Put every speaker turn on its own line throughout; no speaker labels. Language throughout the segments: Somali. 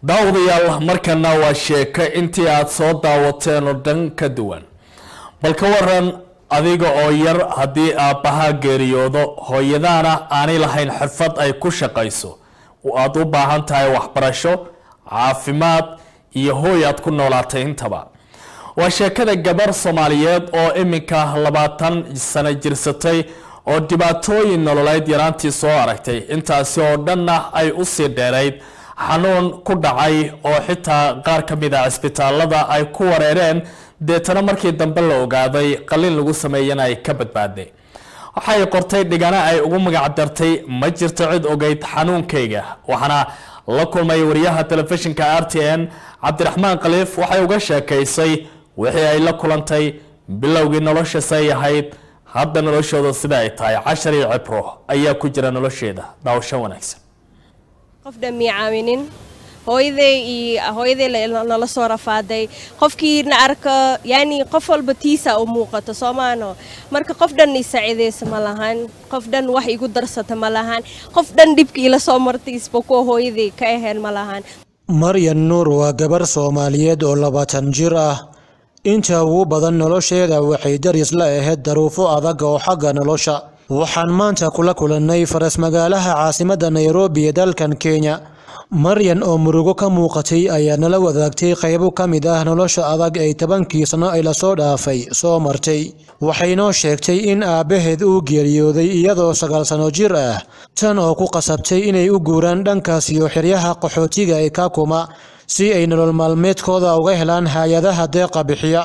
daawadayaal markana waa sheeko intii aada soo daawateen oo dhan ka duwan bal ka waran adiga oo yar haddii aabbahaa geeriyoodo hooyadaana aanay lahayn xirfad ay ku shaqayso aada u baahan tahay waxbarasho caafimaad iyo hooy aad ku noolaatay intaba waa sheekada gabar soomaaliyeed oo iminka labaatan sano jirsatay oo dhibaatooyin nololeed yaraantii soo aragtay intaasi oo dhanna ay usii dheerayd xanuun ku dhacay oo xitaa qaar ka mid a cisbitaalada ay ku wareereen deetana markii dambe la ogaaday qalin lagu sameeyana ay ka badbaaday waxay qortay dhigana ay ugu magacdartay ma jirto cid ogeyd xanuunkayga waxaana la kulmay wariyaha telefishinka r t n cabdiraxmaan khaliif waxay uga sheekaysay wixii ay la kulantay bilowgii nolosha say ahayd hadda noloshooda sida ay tahay cashar iyo cibro ayaa ku jira nolosheeda daawasho wanaagsan
qof dhan mii caawinin hooyaday iyo hooyaday nala soo rafaaday qofkiina arka yani qof walba tiisa u muuqato soomaano marka qof dhan isaacidaysa ma lahan qof dhan wax igu darsata ma lahan qof dhan dhibka ila soo martay isba kuwa hooyaday ka aheen ma lahan
maryan nuur waa gabar soomaaliyeed oo labaatan jir ah inta ugu badan nolosheeda waxay daris la ahayd daruufo adag oo xagga nolosha waxaan maanta kula kulannay faras magaalaha caasimadda nairobi ee dalkan kenya maryan oo murugo ka muuqatay ayaa nala wadaagtay qaybo ka mid ah nolosha adag ay tobankii sano ay lasoo dhaafay soo martay waxaynoo sheegtay in aabbaheed uu geeriyooday iyadoo sagaal sano jir ah tan oo ku qasabtay inay u guuraan dhankaas iyo xeryaha qaxootiga ee kakuma si ay nolol maalmeedkooda uga helaan hay-adaha deeqa bixiya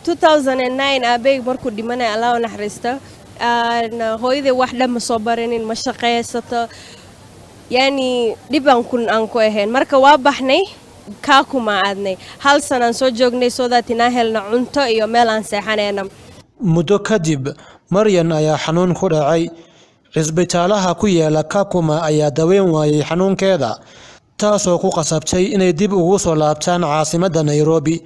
aabeyg markuu dhimanay allah u naxariista hooyaday wax dhan ma soo barinin ma shaqaysato yani dhibaan kun aan ku ahayn marka waa baxnay kaakuma aadnay hal sanaan soo joognay soodaat inaan helna cunto iyo meel aan seexanayna
muddo kadib maryan ayaa xanuun ku dhacay cisbitaalaha ku yaala kakuma ayaa daweyn waayay xanuunkeeda taasoo ku qasabtay inay dib ugu soo laabtaan caasimadda nairobi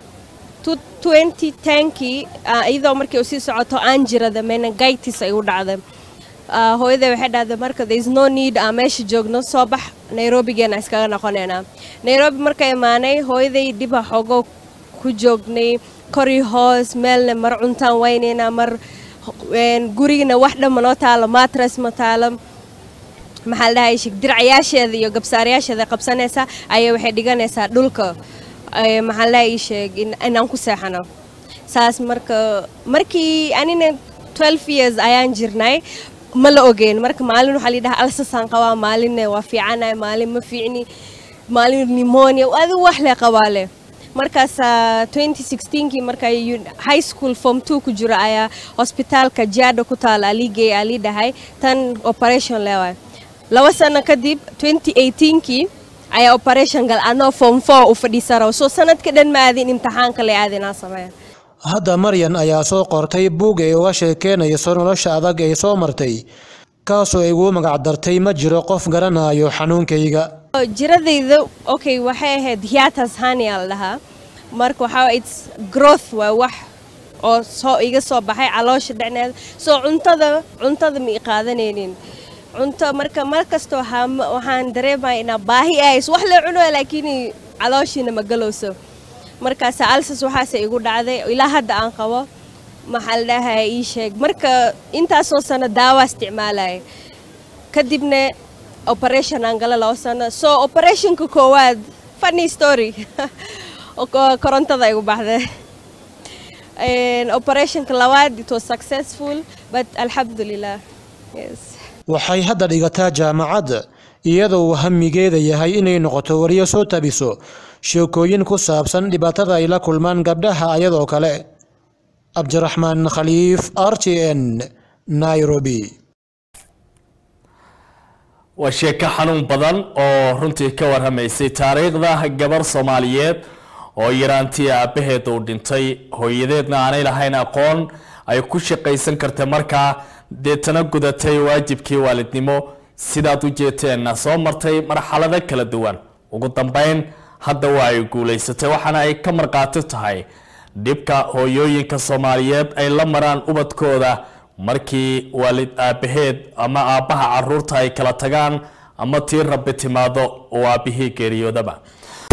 kii iyadoo markii u sii socoto aan jirada menagaitis ay u dhacday hooyaday waxay dhahday marka there is no need aan meesha joogno soo bax nairobigeena iskaga noqonaynaa nairobi marka imaanay hooyaday dhiba xoogo ku joognay kori hoos meelna mar cuntaan waynaynaa mar gurigana wax dhan manoo taalo matras ma taalo maxaa la dhahay dircayaasheeda iyo gabsaarayaasheeda qabsanaysaa ayaa waxay dhiganaysaa dhulka maxaa la ii sheeg inaan ku seexano saas marka markii anina twelve years ayaan jirnay ma la ogeyn marka maalin waxaa layidhaha alsasaan qabaa maalinne waa fiicanahay maalin ma fiicni maalin pneumonia adi wax le qabaa leh markaas twenty sixteenkii marka high school form two ku jiro ayaa hosbitaalka jaada ku taala aligey alii dhahay tan operation leewaay laba sano kadib twenty eighteenkii ayaa operation gal anoo form four u fadhiisaraw soo sanadka dhan ma aadin imtixaanka le aadinaa sameeya
hadda maryan ayaa soo qortay buug ay uga sheekeynayso nolosha adag ay soo martay kaasoo ay ugu magacdartay ma jiro qof garanayo xanuunkayga
jiradayda okay waxay ahayd hiatas hania la dhahaa marka waxaa its growth waa wax oo soo iga soo baxay caloosha dhecneeda soo cuntada cuntada ma i qaadanaynin cunto marka mar kasta waxaan dareemaya inaa baahi ahays wax la cuno laakiin calooshiina ma galowso markaas alsas waxaase igu dhacday ilaa hadda aan qabo maxaa la dhahay ii sheeg marka intaasoo sano daawa isticmaalaya kadibna operation aan gala labo sano soo operationka koowaad funny story korontada igu baxday operationka labaad it was successful but alxamdulilah yes
waxay hadda dhigataa jaamacadda iyadoo uu hamigeeda yahay inay noqoto wariyo soo tabiso sheekooyin ku saabsan dhibaatada ay la kulmaan gabdhaha ayadoo kale cabdiraxmaan khaliif r t n nairobi
waa sheeko xanuun badan oo runtii ka warramaysay taariikhda gabar soomaaliyeed oo yaraantii aabbaheed uu dhintay hooyadeedna aanay lahayn aqoon ay ku shaqaysan karta markaa deetana gudatay waajibkii waalidnimo sidaad u jeeteenna soo martay marxalado kala duwan ugu dambeyn hadda waa ay guulaysatay waxaana ay ka markhaati tahay dhibka hooyooyinka soomaaliyeed ay la maraan ubadkooda markii waalid aabbaheed ama aabbaha caruurta ay kala tagaan ama tii rabbi timaado oo aabbihii geeriyoodaba